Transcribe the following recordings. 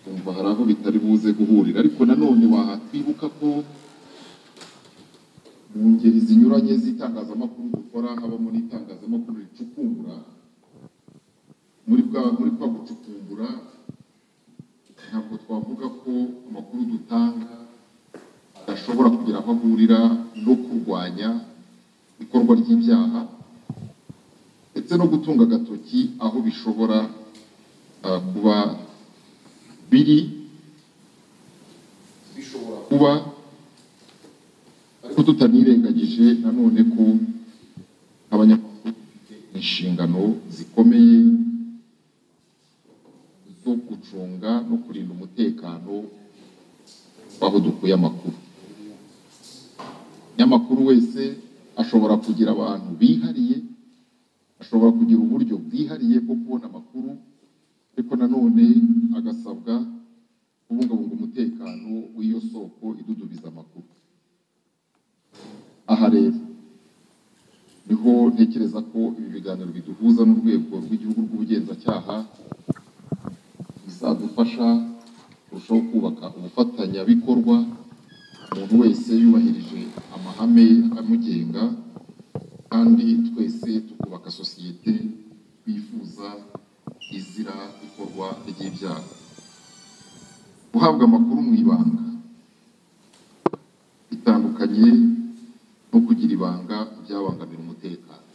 umva hari aho bitari buze guhurira ariko nanone wahatwibuka ko mu ngeri zinyuranye z'itangazamakuru dukora haba muri itangazamakuru ricukumbura muri bwa muri kwa gucukumbura ntabwo twavuga ko amakuru dutanga adashobora kugira aho ahurira no kurwanya ikorwa ry'ibyaha ndetse no gutunga agatoki aho bishobora ah, kuba biri bishobora kuba ariko tutanirengagije nanone ko abanyamakuru bafite inshingano zikomeye zo gucunga no kurinda umutekano w'aho dukuye amakuru umunyamakuru wese ashobora kugira abantu bihariye ashobora kugira uburyo bwihariye bwo kubona amakuru ariko nanone agasabwa kubungabunga umutekano w'iyo soko idudubiza amakuru aha rero niho ntekereza ko ibi biganiro biduhuza n'urwego rw'igihugu rw'ubugenzacyaha bizadufasha kurushaho kubaka ubufatanyabikorwa umuntu wese yubahirije amahame amugenga kandi twese tukubaka sosiyete twifuza izira ikorwa ry'ibyaha guhabwa amakuru mu ibanga bitandukanye no kugira ibanga byabangamira umutekano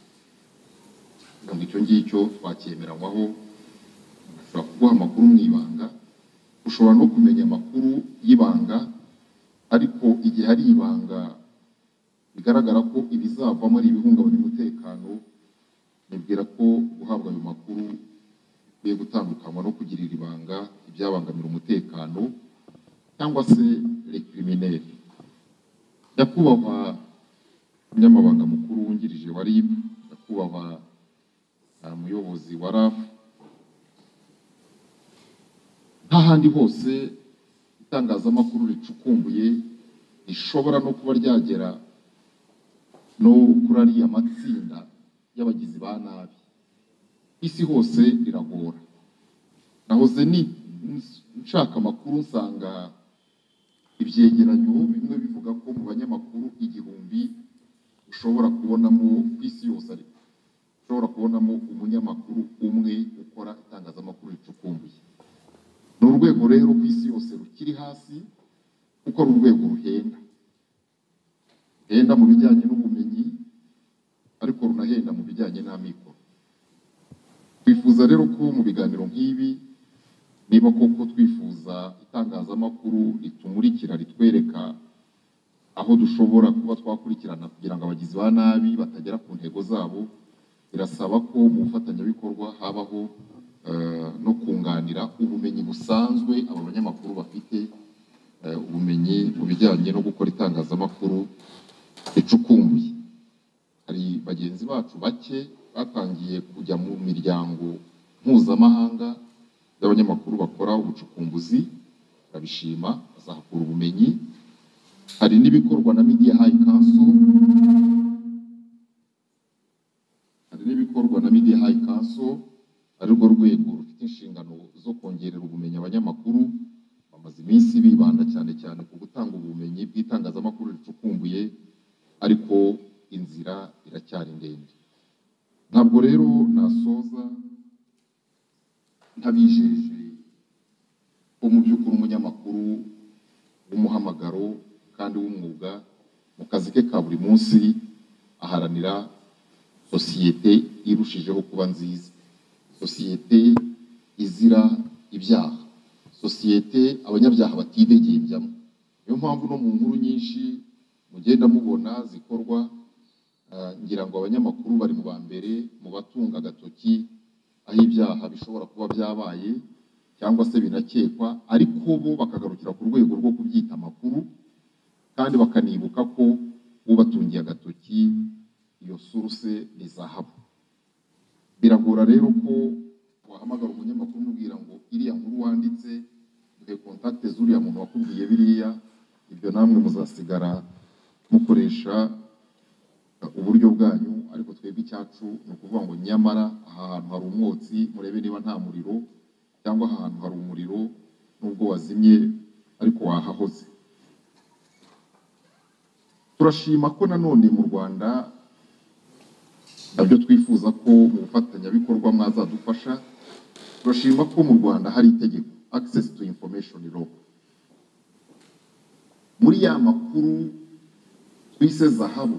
kugira ngo icyo ngicyo twacyemeranywaho ushobora kuguha amakuru mu ibanga ushobora no kumenya amakuru y'ibanga ariko igihe hari ibanga bigaragara ko ibizavamo ari ibihungabanya umutekano nibwira ko guhabwa ayo makuru bikwiye gutandukanywa no kugirira ibanga ibyabangamira umutekano cyangwa se rekirimineri nyakubahwa umunyamabanga mukuru wungirije wa RIB nyakubahwa ah, muyobozi wa RAF n'ahandi hose itangazamakuru ricukumbuye rishobora no kuba ryagera no kuri ariya matsinda y'abagizi ba nabi isi hose riragora nahoze ni nshaka amakuru nsanga ibyegeranyo bimwe bivuga ko mu banyamakuru igihumbi ushobora kubonamo ku isi yose ariko ushobora kubonamo umunyamakuru umwe ukora itangazamakuru ricukumbuye ni urwego rero ku isi yose rukiri hasi kuko ari urwego ruhenda ruhenda mu bijyanye n'ubumenyi ariko runahenda mu bijyanye n'amikoro twifuza rero ko mu biganiro nk'ibi niba koko twifuza itangazamakuru ritumurikira ritwereka aho dushobora kuba twakurikirana kugira ngo abagizi ba nabi batagera ku ntego zabo birasaba ko mu bufatanyabikorwa habaho eh, no kunganira ubumenyi busanzwe aba banyamakuru bafite eh, ubumenyi mu bijyanye no gukora itangazamakuru ricukumbuye hari bagenzi bacu bake batangiye kujya mu miryango mpuzamahanga y'abanyamakuru bakora ubucukumbuzi barabishima bazahakura ubumenyi hari n'ibikorwa na media high council hari n'ibikorwa na media high council ari rwo rwego rufite inshingano zo kongerera ubumenyi abanyamakuru bamaze iminsi bibanda cyane cyane ku gutanga ubumenyi bw'itangazamakuru ricukumbuye ariko inzira iracyari ndende ntabwo rero nasoza ntabijeje ko mu by'ukuri umunyamakuru w'umuhamagaro kandi w'umwuga mu kazi ke ka buri munsi aharanira sosiyete irushijeho kuba nziza sosiyete izira ibyaha sosiyete abanyabyaha batidegembyamu niyo mpamvu no mu nkuru nyinshi mugenda mubona zikorwa ah, ngira ngo abanyamakuru bari mu ba mbere mu batunga agatoki aho ibyaha bishobora kuba byabaye cyangwa se binakekwa ariko bo bakagarukira ku rwego rwo kubyita amakuru kandi bakanibuka ko ubatungiye agatoki iyo suruse ni zahabu biragora rero ko wahamagara umunyamakuru umubwira ngo iriya nkuru wanditse duhe kontakite z'uriya muntu wakubwiye biriya ibyo namwe muzasigara mukoresha uburyo bwanyu ariko twebwe icyacu ni ukuvuga ngo nyamara aha hantu hari umwotsi murebe niba nta muriro cyangwa ahantu hari umuriro nubwo wazimye ariko wahahoze turashima ko nanone mu rwanda nabyo twifuza ko mu bufatanyabikorwa mwazadufasha turashima ko mu rwanda hari itegeko access to information law muri ya makuru twise zahabu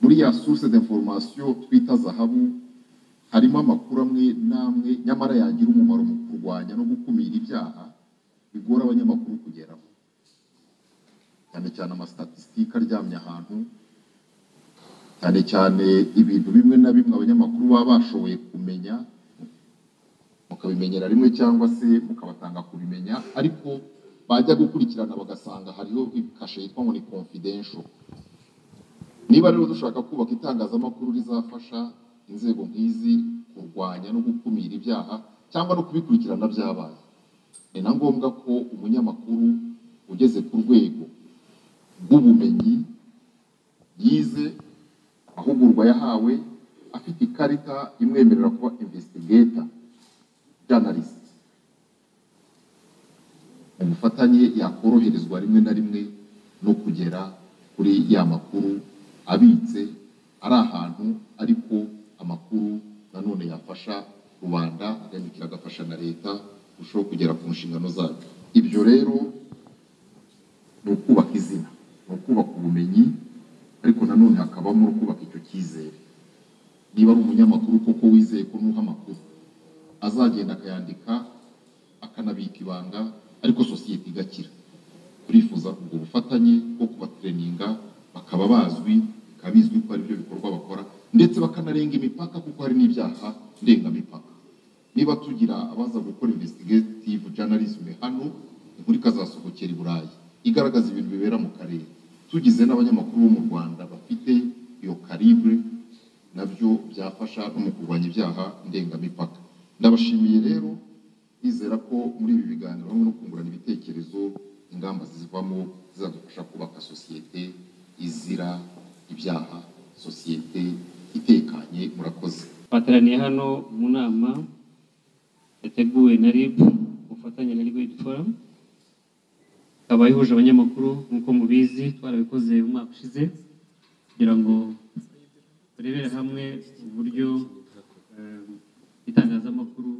muri ya source d'information twita zahabu harimo amakuru amwe n'amwe nyamara yagira umumaro mu kurwanya no gukumira ibyaha bigora abanyamakuru kugeraho cyane cyane amasitatisitike aryamye ahantu cyane cyane ibintu bimwe na bimwe abanyamakuru baba bashoboye kumenya mukabimenyera rimwe cyangwa se mukabatanga kubimenya ariko bajya gukurikirana bagasanga hariho kashe yitwa ngo ni confidential niba rero dushaka kubaka itangazamakuru rizafasha inzego nk'izi kurwanya no gukumira ibyaha cyangwa no kubikurikirana byabaye ni na ngombwa ko umunyamakuru ugeze ku rwego rw'ubumenyi yize ahugurwa yahawe afite ikarita imwemerera kuba investigator journalist mu bufatanye yakoroherezwa rimwe na rimwe no kugera kuri ya makuru abitse ari ahantu ariko amakuru nanone yafasha rubanda agamikira agafasha na leta kurushaho kugera ku nshingano zayo ibyo rero ni ukubaka izina ni ukubaka ubumenyi ariko nanone hakabamo no kubaka icyo cyizere niba ari umunyamakuru koko wizeye ko nuha amakuru azagenda akayandika akanabika ibanga ariko sosiyete igakira turifuza ubwo bufatanye bwo kubatereninga bakaba bazwi bikaba bizwi ko ari byo bikorwa bakora ndetse bakanarenga imipaka kuko hari n'ibyaha ndengamipaka niba tugira abaza gukora investigative journalism hano inkuru ikazasohokera i burayi igaragaza ibintu bibera mu karere tugize n'abanyamakuru bo mu rwanda bafite iyo karibre nabyo byafasha no mu kurwanya ibyaha ndengamipaka ndabashimiye rero nizera ko muri ibi biganiro hamwe no kungurana ibitekerezo ingamba zivamo zizadufasha kubaka sosiyete izira ibyaha sosiyete itekanye murakoze twateraniye hano mu nama yateguwe na RIB ku bufatanye na Legal Aid Forum ikaba ihuje abanyamakuru nk'uko mubizi twarabikoze umwaka ushize kugira ngo turebere hamwe uburyo eh, itangazamakuru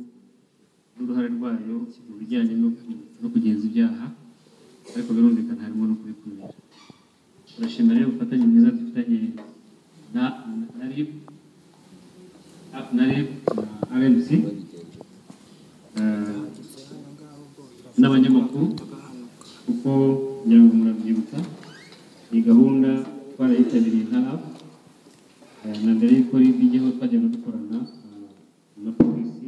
n'uruhare rwayo mu bijyanye no ku- no kugenza ibyaha ariko birumvikana harimo no kubikumira turashimira rero ubufatanye bwiza dufitanye na na RIB na- na RIB na RMC eh, n'abanyamakuru kuko ngira ngo murabyibutsa iyi gahunda twarayitabiriye nka apu na mbere y'uko ribi ijyaho twajyaga dukorana eh, na polisi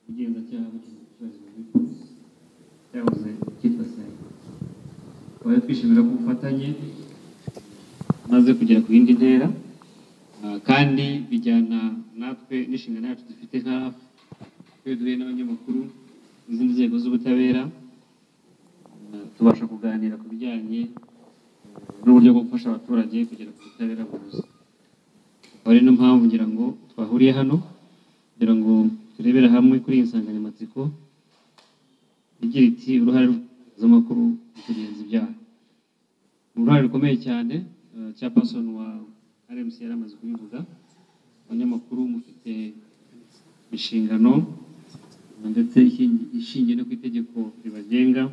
ubugenzacyaha bw'igihugu muri polisi cyahoze cyitwa sayi tukaba twishimira ko ubufatanye maze kugera ku yindi ntera eh, kandi bijyana natwe n'inshingano yacu dufite nka RAF, twe duhuye n'abanyamakuru n'izindi nzego z'ubutabera tubasha kuganira ku bijyanye n'uburyo bwo gufasha abaturage kugera ku butabera bunoze akaba ari no mpamvu ngira ngo twahuriye hano kugira ngo turebere hamwe kuri iyi nsanganyamatsiko igira iti uruhare rw'itangazamakuru mu kugenza ibyaha ni uruhare rukomeye cyane cya pasoni wa rmc yari amaze kubivuga abanyamakuru mufite inshingano ndetse ishingi- ishingiye no ku itegeko ribagenga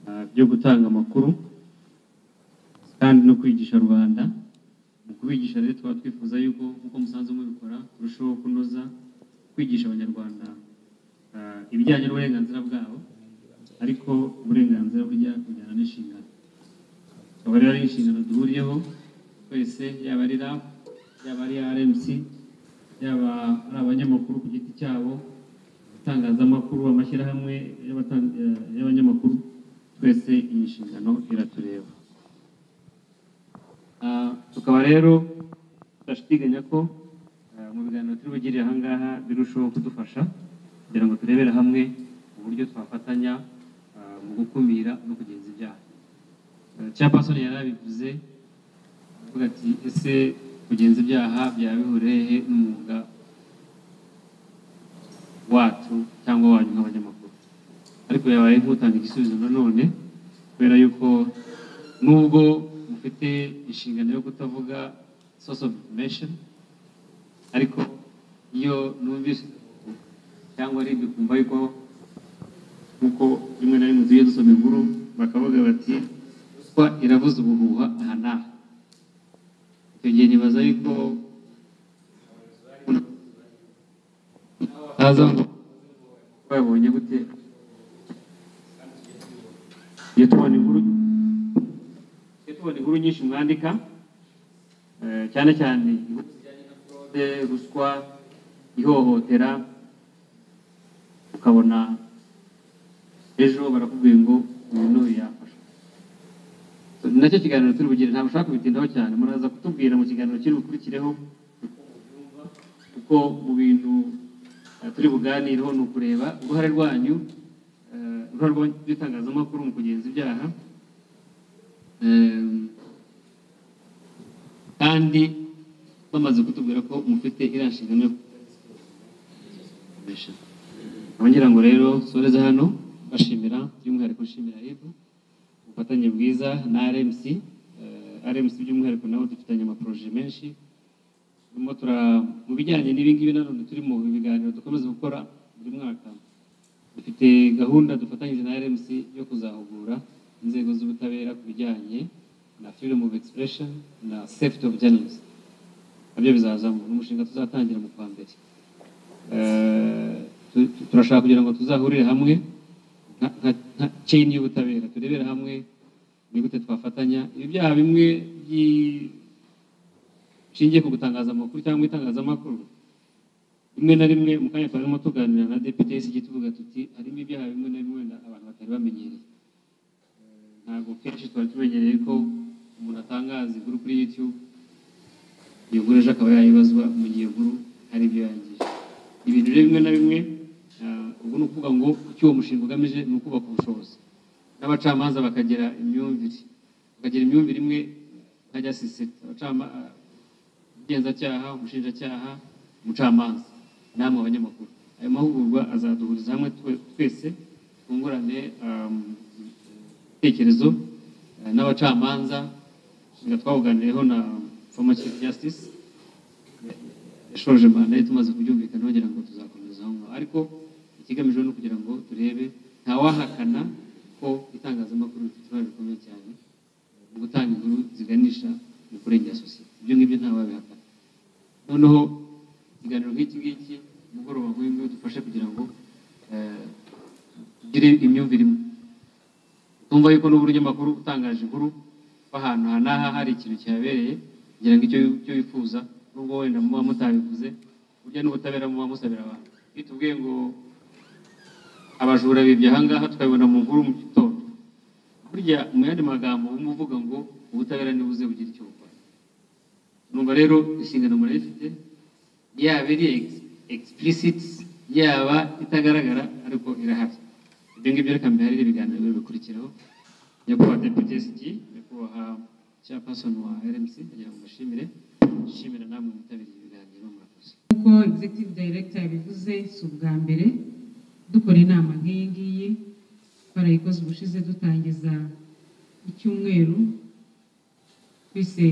ah, ryo gutanga amakuru kandi no kwigisha rubanda mu kubigisha rero tukaba twifuza yuko nk'uko musanzwe mubikora turushaho kunoza kwigisha abanyarwanda ah, ibijyanye n'uburenganzira bwabo ariko uburenganzira burya bujyana n'inshingano akaba rero ari inshingano duhuriyeho twese yaba ari RAB yaba ari RMC yaba ari abanyamakuru ku giti cyabo itangazamakuru amashyirahamwe y'abatan- eh, y'abanyamakuru twese iyi nshingano iratureba Ah, tukaba rero turashidikanya ko ah, mu biganiro turi bugirire aha ngaha birushaho kudufasha kugira ngo turebere hamwe uburyo twafatanya ah, mu gukumira no kugenza ibyaha cyapasoni yari abivuze avuga ati ese kugenza ibyaha byaba bihuriye he n'umwuga wacu cyangwa wanyu nk'abanyamakuru ariko yabaye nk'utanga igisubizo nanone kubera yuko nubwo mufite inshingano yo kutavuga source of information ariko iyo numvise cyangwa aribyo kumva yuko nk'uko rimwe na rimwe tujya dusoma inkuru bakavuga bati ruswa iravuza ubuhuha aha n'aha icyo gihe nibaza yuko haza ngo babonye gute tujya tubona inkuru tujya tubona inkuru nyinshi mwandika eh, cyane cyane inkuru zijyanye na fraude ruswa ihohotera ukabona ejo barakubwiye ngo uyu n'uyu yafashwe So, ni nacyo kiganiro turi bugire ntabwo ushaka kubitindaho cyane muraza kutubwira mu kiganiro kiri bukurikireho kuko mu bintu eh, turi buganireho ni ukureba uruhare rwanyu eh, uruhare rw'itangazamakuru mu kugenza ibyaha Em, kandi bamaze kutubwira ko mufite iriya nshingano yo kubimenyesha. Nkaba ngira ngo rero soreza hano bashimira by'umwihariko nshimira ibu ubufatanye bwiza na RMC Eh, RMC by'umwihariko nabo dufitanye amaporoje menshi turimo tura- mu bijyanye n'ibi ngibi nanone turi mu biganiro dukomeza gukora buri mwaka dufite gahunda dufatanyije na RMC yo kuzahugura inzego z'ubutabera ku bijyanye na freedom of expression na safety of journalism nabyo bizazamo ni umushinga tuzatangira mu kwa mbere Eh, tu- tu- turashaka kugira ngo tuzahurire hamwe nka- nka- nka chain y'ubutabera turebere hamwe ni gute twafatanya ibi byaha bimwe byi- bishingiye ku gutangaza amakuru cyangwa itangazamakuru rimwe na rimwe mu kanya twarimo tuganira na depute y'isigi tuvuga tuti harimo ibyaha bimwe na bimwe na- abantu batari bamenyereye Eh, ntabwo kenshi twari tumenyereye ko umuntu atangaza inkuru kuri youtube iyo nkuru ejo akaba yayibazwa mu gihe nkuru hari ibyo yangije ibintu rero bimwe na bimwe ah, ubwo ni ukuvuga ngo icyo uwo mushinga ugamije ni ukubaka ubushobozi n'abacamanza bakagira imyumvire bakagira imyumvire imwe nka justice abacama- ah, ubugenzacyaha umushinjacyaha umucamanza namwe abanyamakuru ayo mahugurwa azaduhuriza hamwe twe- twese twungurane um, ibitekerezo ah, n'abacamanza nga twabuganiyeho na former chief justice yashoje manda ye tumaze kubyumvikana bagira ngo tuzakomeza aho ngaho ariko ikigamijwe ni ukugira ngo turebe ntawahakana ko itangazamakuru rifite uruhare rukomeye cyane mu gutanga inkuru ziganisha mu kurengera sosiyete ibyo ngibyo ntawabihakana noneho ikiganiro nk'iki ngiki umugoroba nk'uyu nguyu dufashe kugira ngo eh, tugire imyumvire imwe tumva yuko n'uburyo amakuru utangaje inkuru ahantu aha n'aha hari ikintu kihabereye kugira ngo icyo icyo wifuza nubwo wenda muba mutabivuze burya n'ubutabera muba musabira abantu iyo tubwiye ngo abajura bibye aha ngaha tukabibona mu nkuru mu gitondo burya mu yandi magambo wumva uvuga ngo ubutabera ntibuze bugira icyo bukora numva rero inshingano murayifite yaba iri ex- explicit yaba itagaragara ariko irahari ibyo ngibyo reka mbiharire ibiganiro bibiri bikurikiraho nyakubahwa depute SG nyakubahwa chairperson wa RMC kugira ngo mbashimire nshimira namwe mwitabiriye ibiganiro murakoze nk'uko executive director yabivuze si ubwa mbere dukora inama nk'iyi ngiyi twarayikoze ubushize dutangiza icyumweru twese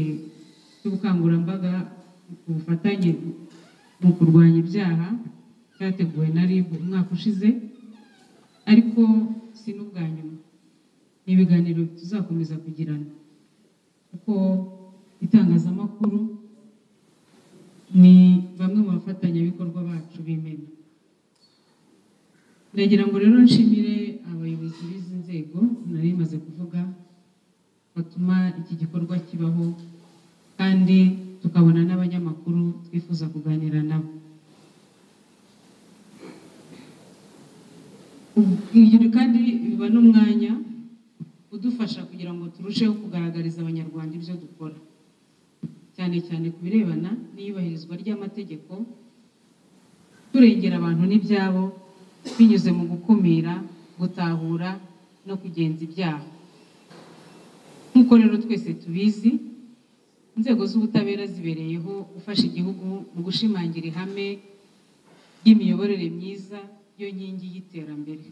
cy'ubukangurambaga ku bufatanye mu kurwanya ibyaha cyateguwe na RIB umwaka ushize ariko si n'ubwa nyuma ni ibiganiro tuzakomeza kugirana kuko itangazamakuru ni bamwe mu bafatanyabikorwa bacu b'imena ndagira ngo rero nshimire abayobozi b'izi nzego nari maze kuvuga batuma iki gikorwa kibaho kandi tukabona n'abanyamakuru twifuza kuganira nabo ibyo kandi biba n'umwanya udufasha kugira ngo turusheho kugaragariza abanyarwanda ibyo dukora cyane cyane ku birebana n'iyubahirizwa ry'amategeko turengera abantu n'ibyabo binyuze mu gukumira gutahura no kugenza ibyaha nk'uko rero twese tubizi inzego z'ubutabera zibereyeho gufasha igihugu mu gushimangira ihame y'imiyoborere myiza yo nkingi y'iterambere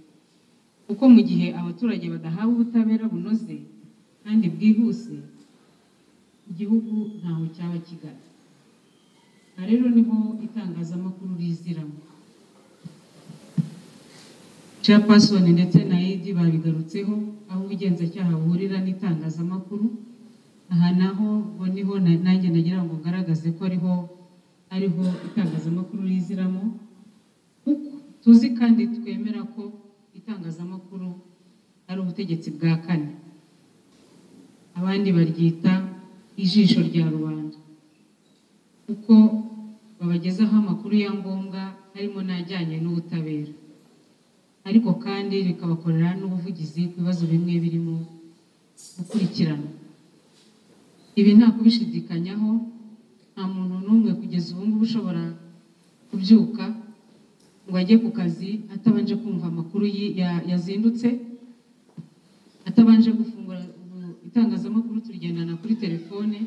kuko mu gihe abaturage badahawe ubutabera bunoze kandi bwihuse igihugu ntaho cyaba kigana aha rero niho itangazamakuru riziramo chairperson ndetse na edi babigarutseho aho ubugenzacyaha buhurira n'itangazamakuru aha naho ngo niho na- nanjye nagira ngo ngaragaze ko ariho ariho itangazamakuru riziramo kuko tuzi kandi twemera ko itangazamakuru ari ubutegetsi bwa kane abandi baryita ijisho rya rubanda kuko babagezaho amakuru ya ngombwa harimo n'ajyanye n'ubutabera ariko kandi rikabakorera n'ubuvugizi ku bibazo bimwe birimo gukurikirana ibi nta kubishidikanyaho nta muntu n'umwe kugeza ubu ngubu ushobora kubyuka ngo ajye ku kazi atabanje kumva amakuru yi- ya- yazindutse atabanje gufungura ubu itangazamakuru turigendana kuri telefone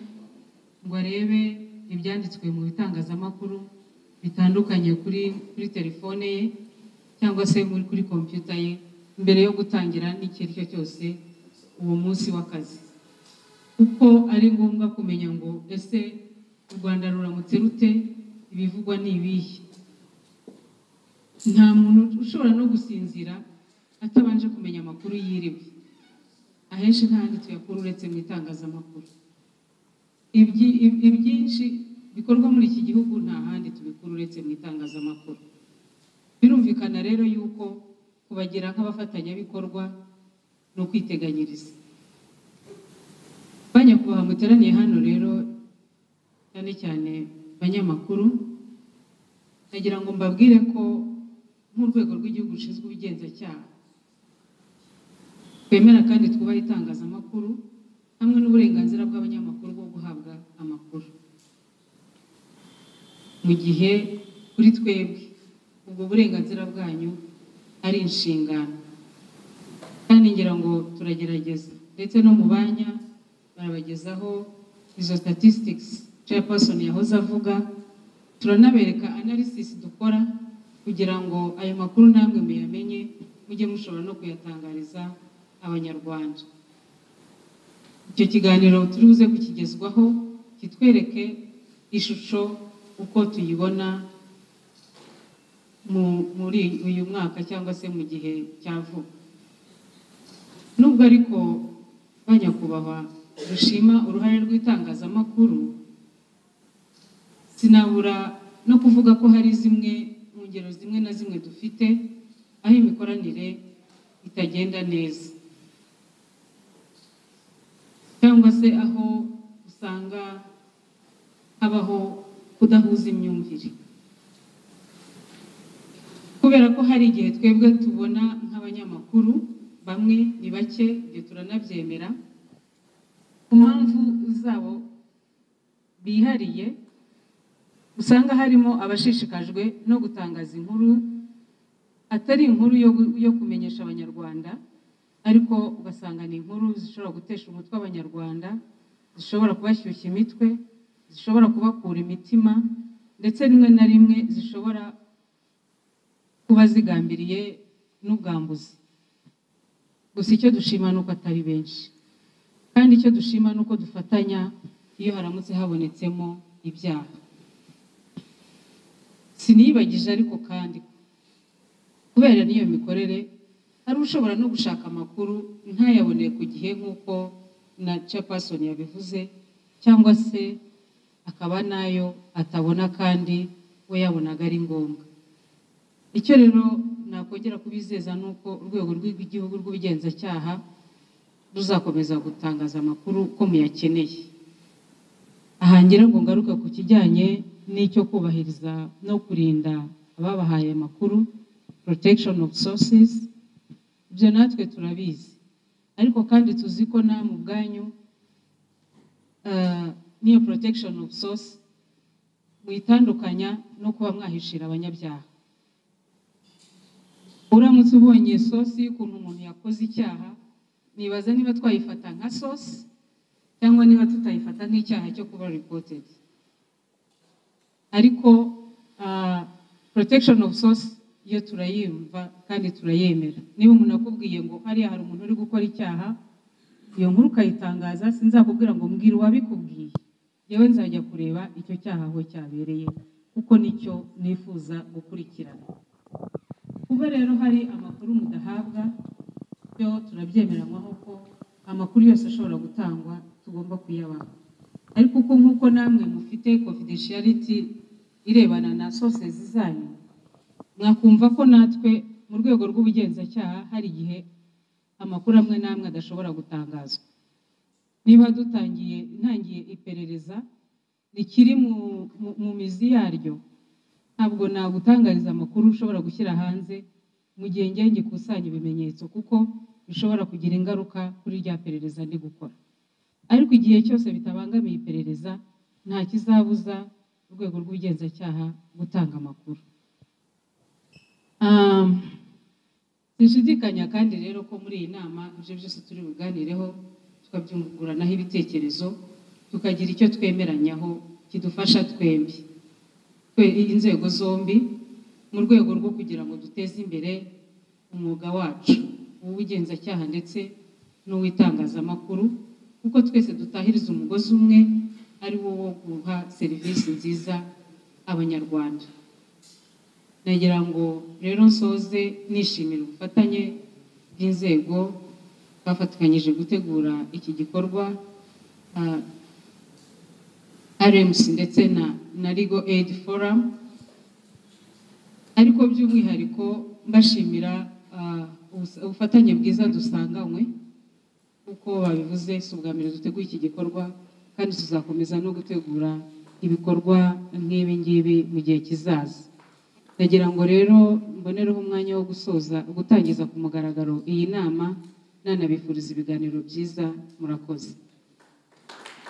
ngo arebe ibyanditswe mu bitangazamakuru bitandukanye kuri kuri telefone ye cyangwa se muri kuri kompiyuta ye mbere yo gutangira n'icyo ari cyo cyose uwo munsi w'akazi kuko ari ngombwa kumenya ngo ese u rwanda ruramutse rute ibivugwa ni ibihe nta muntu ushobora no gusinzira atabanje kumenya amakuru yiriwe ahenshi ntahandi tuyakura uretse mu itangazamakuru Ibyi- ibi- ibyinshi bikorwa muri iki gihugu nta handi tubikura uretse mu itangazamakuru birumvikana rero yuko kubagira nk'abafatanyabikorwa ni ukwiteganyiriza ba nyakubahwa muteraniye hano rero cyane cyane banyamakuru ndagira ngo mbabwire ko nk'urwego rw'igihugu rushinzwe ubugenzacyaha twemera kandi twubaha itangazamakuru hamwe n'uburenganzira bw'abanyamakuru bwo guhabwa amakuru mu gihe kuri twebwe ubwo burenganzira bwanyu ari inshingano kandi ngira ngo turagerageza ndetse no mu banya barabagezaho izo statistics chairperson yahoze avuga turanabereka analysis dukora kugira ngo ayo makuru namwe muyamenye mujye mushobora no kuyatangariza abanyarwanda icyo kiganiro turi buze kukigezwaho kitwereke ishusho uko tuyibona mu- muri uyu mwaka cyangwa se mu gihe cya vuba nubwo ariko ba nyakubahwa dushima uruhare rw'itangazamakuru sinabura no kuvuga ko hari zimwe mu ngero zimwe na zimwe dufite aho imikoranire itagenda neza cyangwa se aho usanga habaho kudahuza imyumvire kubera ko hari igihe twebwe tubona nk'abanyamakuru bamwe ni bake ibyo turanabyemera ku mpamvu zabo bihariye usanga harimo abashishikajwe no gutangaza inkuru atari inkuru yo, gu- yo kumenyesha abanyarwanda ariko ugasanga ni inkuru zishobora gutesha umutwe abanyarwanda zishobora kubashyushya imitwe zishobora kubakura imitima ndetse rimwe na rimwe zishobora kuba zigambiriye n'ubwambuzi gusa icyo dushima ni uko atari benshi kandi icyo dushima ni uko dufatanya iyo haramutse habonetsemo ibyaha sinibagije ariko kandi kubera n'iyo mikorere hari ushobora no gushaka amakuru ntayabone ku gihe nk'uko na chairperson yabivuze cyangwa se akaba nayo atabona kandi we yabonaga ari ngombwa icyo rero nakongera kubizeza ni uko urwego rw'igihugu rw'ubugenzacyaha ruzakomeza gutangaza amakuru ko muyakeneye aha ngira ngo ngaruka ku kijyanye n'icyo kubahiriza no kurinda ababahaye amakuru protection of sources ibyo natwe turabizi ariko kandi tuzi ko na mu bwanyu eh, n'iyo protection of source muyitandukanya no kuba mwahishira abanyabyaha uramutse ubonye sosi y'ukuntu umuntu yakoze icyaha nibaza niba twayifata nka sosi cyangwa niba tutayifata nk'icyaha cyo kuba reported ariko ah, protection of source iyo turayumva kandi turayemera niba umuntu akubwiye ngo hariya hari umuntu uri gukora icyaha iyo nkuru ukayitangaza sinzakubwira ngo mbwira uwabikubwiye yewe nzajya kureba icyo cyaha aho cyabereye kuko nicyo nifuza gukurikirana kuba rero hari amakuru mudahabwa byo turabyemeranywaho ko amakuru yose ashobora gutangwa tugomba kuyabaha ariko uko nk'uko namwe mufite confidentiality irebana na sources zanyu mwakumva ko natwe mu rwego rw'ubugenzacyaha hari igihe amakuru amwe n'amwe adashobora gutangazwa niba dutangiye ntangiye iperereza rikiri mu- mu- mu mizi yaryo ntabwo nagutangariza amakuru ushobora gushyira hanze mu gihe ngiye ngikusanya ibimenyetso kuko bishobora kugira ingaruka kuri rya perereza ndi gukora ariko igihe cyose bitabangamiye iperereza nta kizabuza urwego rw'ubugenzacyaha gutanga amakuru Um, sinshidikanya kandi rero ko muri iyi nama ibyo byose turi buganireho tukabyunguranaho ibitekerezo tukagira icyo twemeranyaho kidufasha twembi twe- inzego zombi mu rwego rwo kugira ngo duteze imbere umwuga wacu uw'ubugenzacyaha ndetse n'uw'itangazamakuru kuko twese dutahiriza umugozi umwe ari wo wo guha serivisi nziza abanyarwanda nagira ngo rero nsoze nishimira ubufatanye bw'inzego bafatikanyije gutegura iki gikorwa ah, RMC ndetse na, na Legal Aid Forum ariko by'umwihariko mbashimira ah, ubus- ubufatanye bwiza dusanganywe uko babivuze si ubwa mbere duteguye iki gikorwa kandi tuzakomeza no gutegura ibikorwa nk'ibi ngibi mu gihe kizaza ndagira ngo rero mbonereho umwanya wo gusoza gutangiza ku mugaragaro iyi nama nanabifuriza ibiganiro byiza murakoze